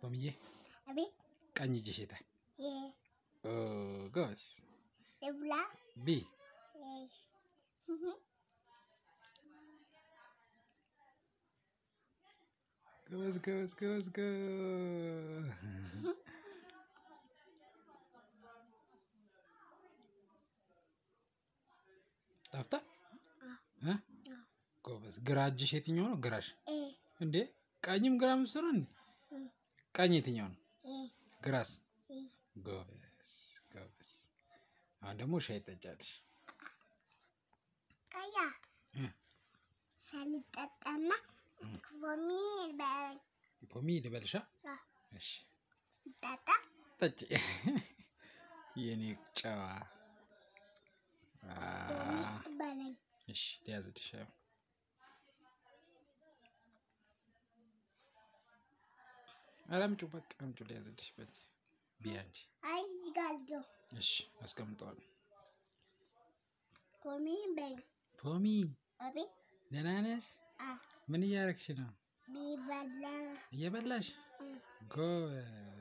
ፖምዬ አቤት ቀኝ እጅሽ የታል? የ ኦ ጎበዝ። ልብላ ቢ ጎበዝ ጎበዝ ጎበዝ ጎበዝ። ጣፍጣ እ? ጎበዝ። ግራ እጅሽ የትኛው ነው? ግራሽ ኤ እንዴ? ቀኝም ግራ ምስሩ እንዴ? ቀኝ የትኛው ነው? ኤ ግራስ? ኤ ጎበዝ ጎበዝ። አሁን ደግሞ ሻይ ጠጫለሽ። ቀያ እ? ሳልጠጣና ፖሚን በረኝ ፖሚ ልበልሻ? እሺ ጠጣ ጠጪ። የኔ ጨዋ። አ፣ ፖሚ በለኝ እሺ ሊያዝልሽ። ያው ኧረ አምጪው በቃ አምጪው ሊያዝልሽ በእጅ ቢያንቺ። አይ እዚህ ጋር አለው እሺ አስቀምጠዋለሁ። ፖሚን በለኝ ፖሚ አቤት ደህና ነሽ? አ ምን እያረግሽ ነው? ቢበላ እየበላሽ? እ ጎበዝ